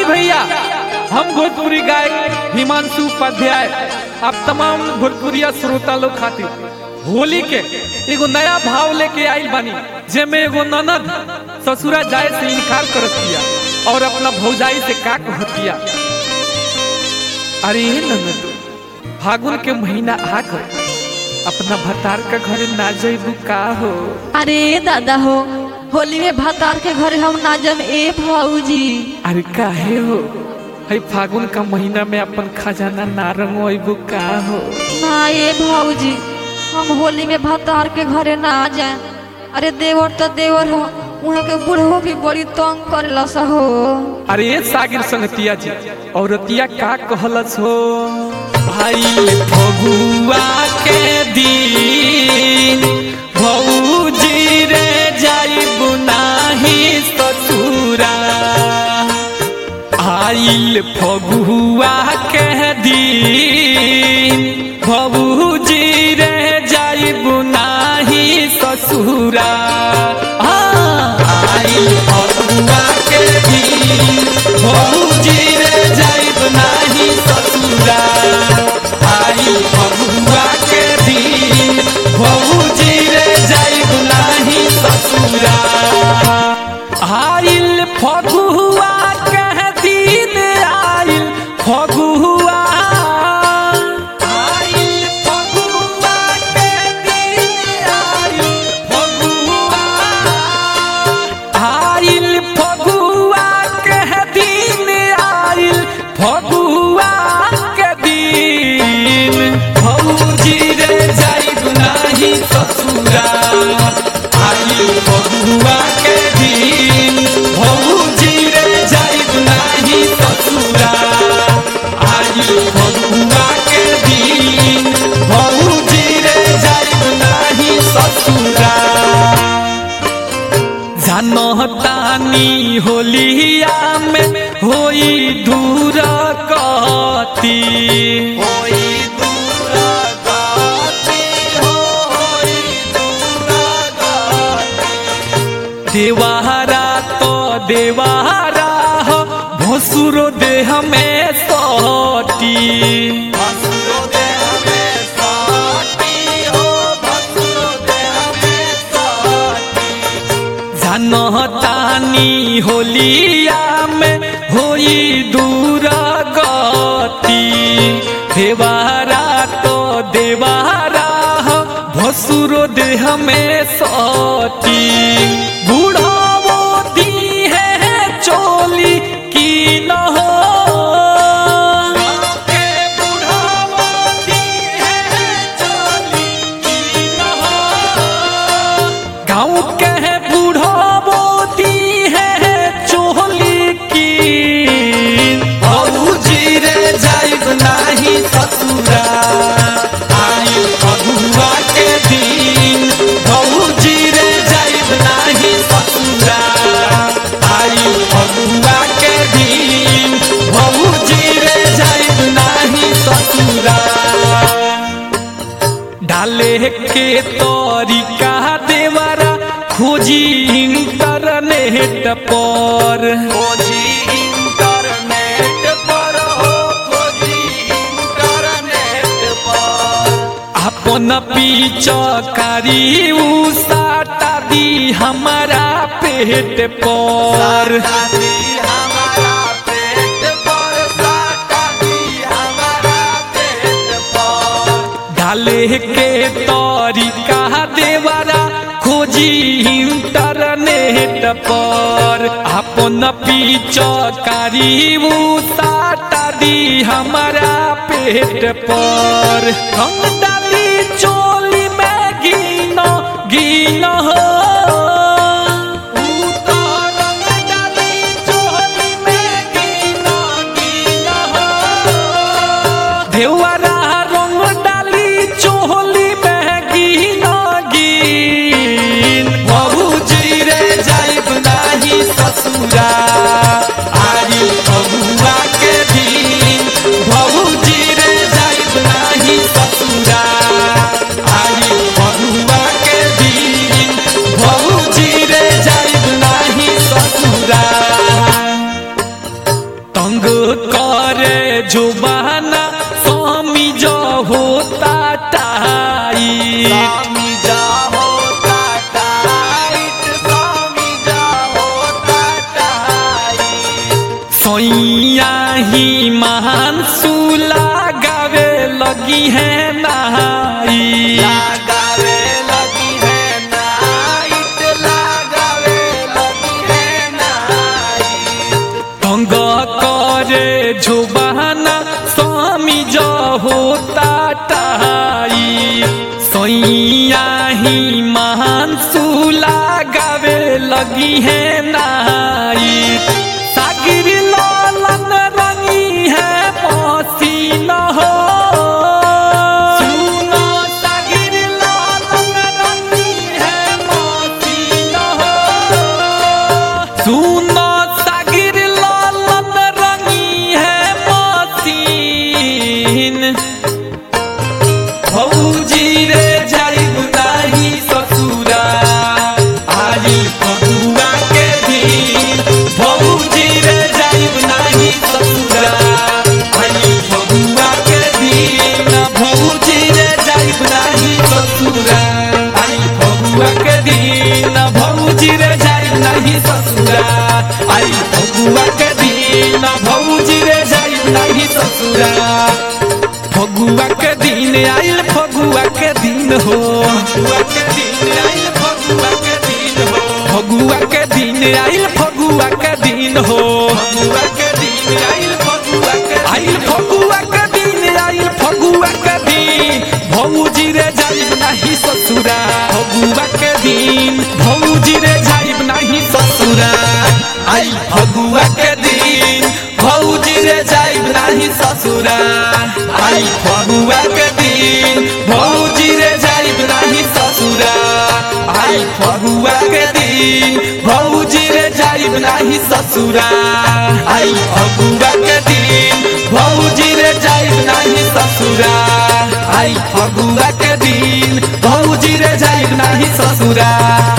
भैया हम भोजपुरी गायक हिमांशु उपाध्याय आप तमाम भोजपुरिया श्रोता लोग खातिर होली के एगो नया भाव लेके आइल बानी जेमे एगो ननद ससुरा जाए से इनकार करत दिया और अपना भौजाई से का कहतिया अरे ये ननद फागुन के महीना आ गए अपना भतार का घर ना जइबू का हो अरे दादा हो होली में भतार के घर हम ना जम ए भाऊजी अरे काहे हो हई फागुन का महीना में अपन खजाना ना रंगवाइबू का हो ना ए भाऊजी हम होली में भतार के घरे ना जाए अरे देवर तो देवर हो वहाँ के बूढ़ो भी बड़ी तंग करेला सा हो अरे ये सागिर संगतिया जी औरतिया का कहलस हो भाई फगुआ के दिन भौजी रे जाइबू नाही ससुरा आइल फगुआ के दिन भौजी रे जाइबू नाही ससुरा हाँ, आइल फगुआ के दिन भौजी रे जाइब नाही ससुरा आइल फगुआ के दिन भौजी रे जाइब नाही ससुरा आइल फगुआ के दिन आइल फगुआ आइल फगुआ के दिन आइल फगुआ आइल फगुआ के दिन आइल फगुआ के दिन भौजी रे जाइब नाही ससुरा आइल फगुआ के दिन भौजी रे जाइब नाही ससुरा आइल फगुआ के दिन भौजी रे जाइब नाही ससुरा जानतानी होलिया में होई दूर गति होई दूर गति होई दूर गति देवारा तो देवारा हो भसुरो देह में सटी भसुरो देह में सटी हो भसुरो देह में सटी जानतानी होलिया में होई दूर गति देवारा तो देवारा हो भसुरो देह में सटी बूढ़ावो दी है चोली की न हो के बूढ़ावो दी है चोली की न हो गाँव के है बूढ़ो बोती है चोली की भौजी रे जाइब नाही ससुरा आई फगुआ के दिन भौजी रे जाइब नाही ससुरा आई फगुआ के दिन भौजी रे जाइब नाही ससुरा डाले के तरीका देवरा खोजी इंटरनेट पर खोजी इंटरनेट पर हो खोजी इंटरनेट पर अपन पीचकारी उसाटा दी हमारा पेट पर हमारा पेट पर साटा दी हमारा पेट पर डाले के तरीका देवरा खोजी इंटरनेट पर अपन पीचकारी साटा दी हमारा पेट पर हम डाली चोली में गिनो गिनो हो उतारन डाली चोली में गिनो गिनो हो देवरा रंग डाली चोली में गिन गिन भौजी रे जाइब नाही ससुरा आई फगुआ के दिन भौजी रे जाइब नाही ससुरा आई फगुआ के दिन भौजी रे जाइब नाही ससुरा जो बहाना स्वामी जो होता टाई स्वामी जा होता टाइट स्वामी जा होता टाइट सोइया ही महान सूला गावे लगी है नहाई लगावे लगी है नाइट लगावे लगी है नाइट तंग करे जो बहाना स्वामी जो होता टाई सोइया ही महान सूला गावे लगी है नाई सागिर लालन रंगी है पसीना हो सुनो सागिर लालन रंगी है पसीना हो सुनो सागिर लालन रंगी है मसीन भौजी रे जाइब नाही ससुरा आई फगुआ के दिन भौजी रे जाइब नाही ससुरा आई फगुआ के दिन भौजी रे जाइब नाही ससुरा आई फगुआ के दिन भौजी रे जाइब नाही ससुरा आई फगुआ के दिन भौजी रे जाइब नाही ससुरा फगुआ के दिन आइल फगुआ के दिन हो फगुआ के दिन आइल फगुआ के दिन हो फगुआ के दिन आइल फगुआ के दिन हो फगुआ के दिन आइल फगुआ के आइल फगुआ के दिन आइल फगुआ के दिन भौजी रे जाइब नाही ससुरा फगुआ के दिन भौजी रे जाइब नाही ससुरा आई फगुआ के दिन भौजी रे जाइब नाही ससुरा आई फगुआ के दिन भौजी रे जाइब नाही ससुरा आई फगुआ के दिन भौजी रे जाइब नाही ससुरा आई फगुआ के दिन भौजी रे जाइब नाही ससुरा आई फगुआ के दिन भौजी रे जाइब नाही ससुरा